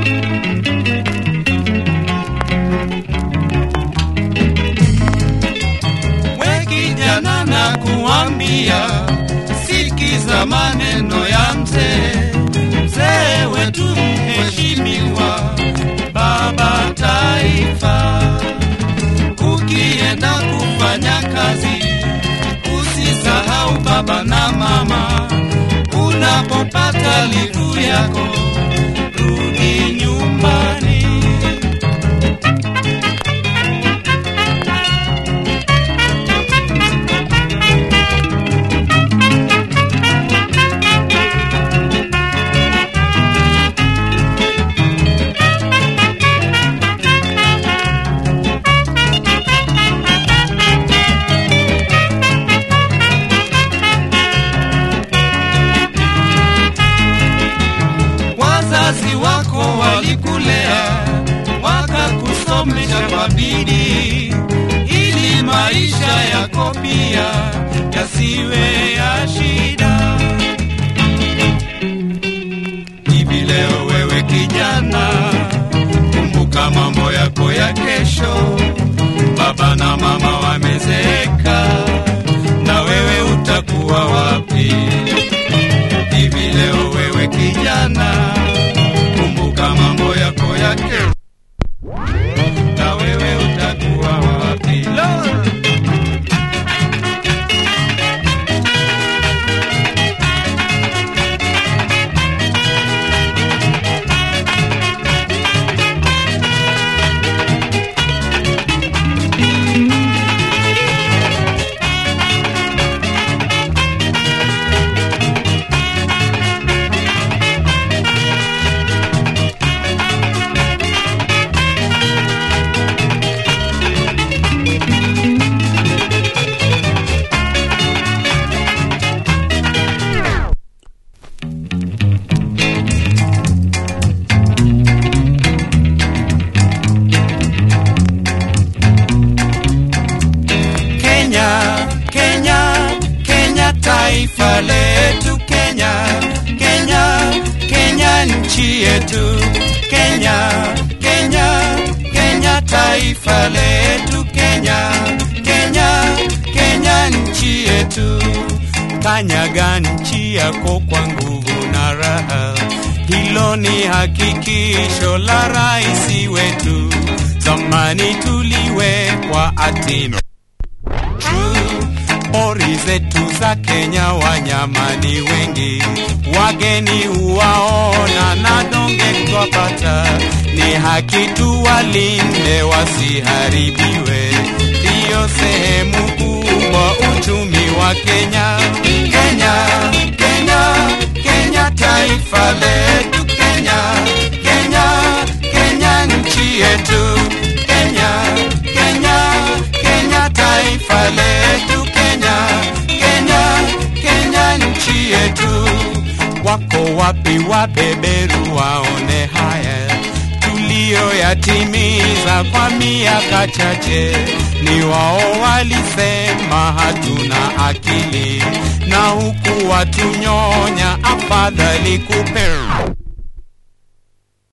We kijana na kuambia, sikiza maneno ya mzee, mzee wetu mheshimiwa, baba taifa. Ukienda kufanya kazi, usisahau baba na mama. Unapopata livu yako, rudi nyumbani. wazazi wako walikulea wakakusomesha kwa bidii ili maisha yako pia yasiwe ya shida. Hivi leo wewe kijana, kumbuka mambo yako ya kesho. Baba na mama wamezeeka, na wewe utakuwa wapi? hivi leo wewe kijana, kumbuka mambo yako ya kesho, na wewe utakuwa wapi? Lord! Kenya, Kenya, Kenya taifa letu Kenya, Kenya, Kenya nchi yetu Kenya, Kenya, Kenya taifa letu Kenya, Kenya, Kenya nchi yetu. Kanyaga nchi yako kwa nguvu na raha, hilo ni hakikisho la rais wetu. Zamani tuliwekwa atino Pori zetu za Kenya wanyama ni wengi, wageni huwaona na donge twapata. Ni haki tuwalinde wasiharibiwe, ndiyo sehemu kubwa uchumi wa Kenya. Kenya, Kenya, Kenya taifa letu Kenya, Kenya, Kenya nchi yetu Kenya, Kenya, Kenya taifa letu Kenya, Kenya, Kenya nchi yetu. Wako wapi wabeberu waone haya tuliyoyatimiza kwa miaka chache? Ni wao walisema hatuna akili, na huku watunyonya, afadhali kupe